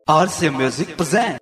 RC Music present.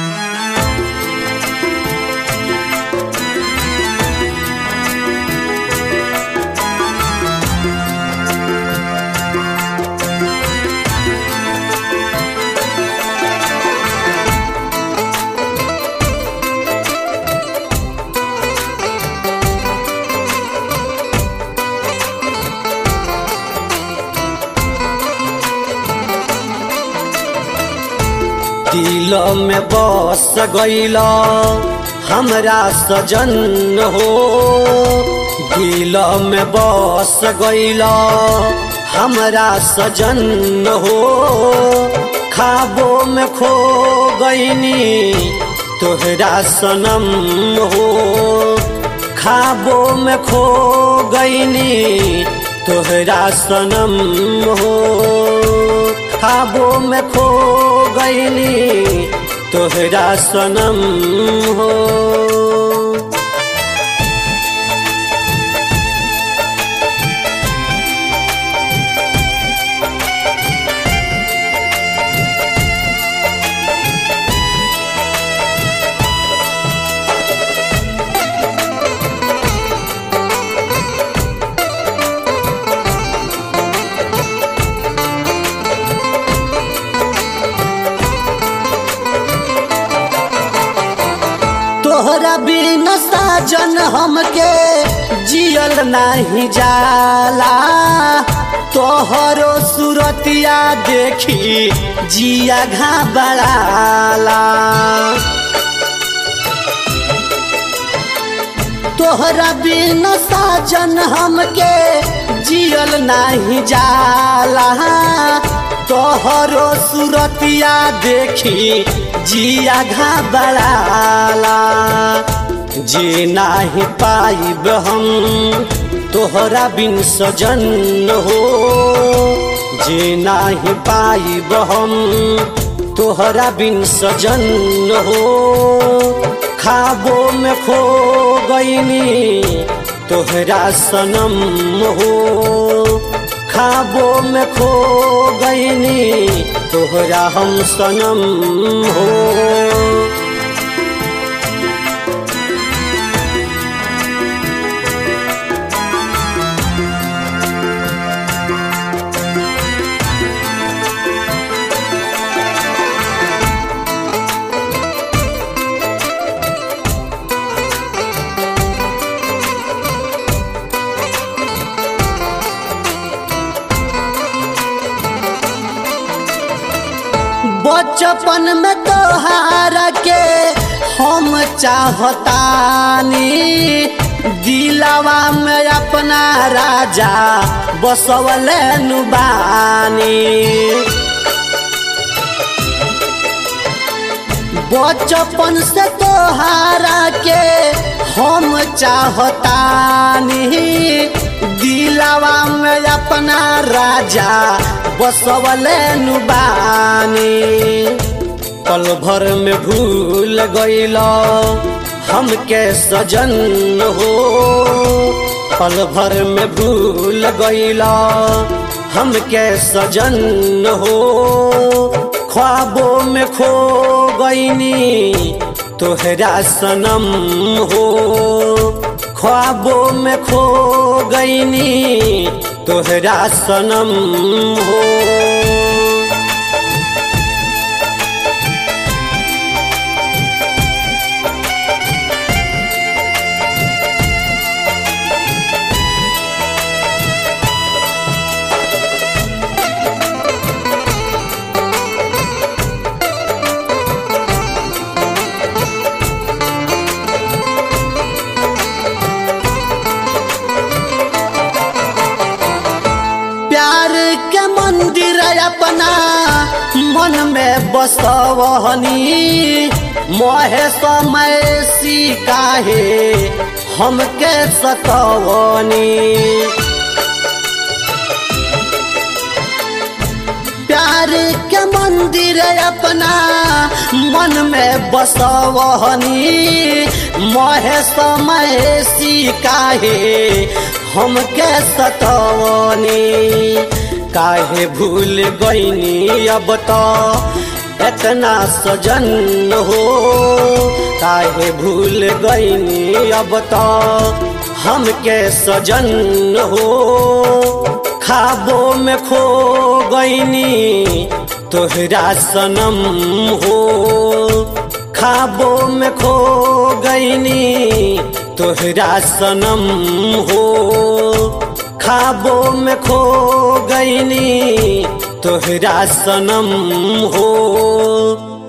दिल में बस गईल हमरा सजन हो दिल में बस गईल हमरा सजन हो खाबो में खो गईनी तोहरा सनम हो खाबो में खो गईनी तोहरा सनम हो खाबो में खो गईनी तोहरा सनम हो तोहरा बिन साजन हमके जियल नहीं जाला तोहरो सूरतिया देखी जिया घबराला तोहरा बिन साजन हमके जियल नहीं जाला तोहरो सूरतिया देखी जिया घबराला जी नाही पाइब हम तोहरा बिन सजन हो जी नाही पाइब हम तोहरा बिन सजन हो खाबो में खो गईनी तोहरा सनम हो खाबो में खो गईनी तोहरा हम सनम हो बचपन में तोहारा के हम चाहतानी दिलावा में अपना राजा बसवले नुबानी बचपन से तोहारा के हम चाहतानी दिलावा में अपना राजा बसवले नुबानी पल भर में भूल गईल हमके सजन हो पल भर में भूल गईल हमके सजन हो ख्वाबों में खो गईनी तोहरा सनम हो ख्वाबों में खो गईनी तोहरा सनम हो प्यार के मंदिर अपना मन में बसवहनी मोहे समय सी काहे हमके सतवनी प्यार के मंदिर अपना मन में बसवहनी मोहे समय सी काहे हमके सतवनी काहे भूल गईनी अब तो इतना सजन हो काहे भूल गईनी अब तो हमके सजन हो खाबो में खो गईनी तोहरा सनम हो खाबो में खो गईनी तोहरा सनम हो खाबो में खो गईनी तोहरा सनम हो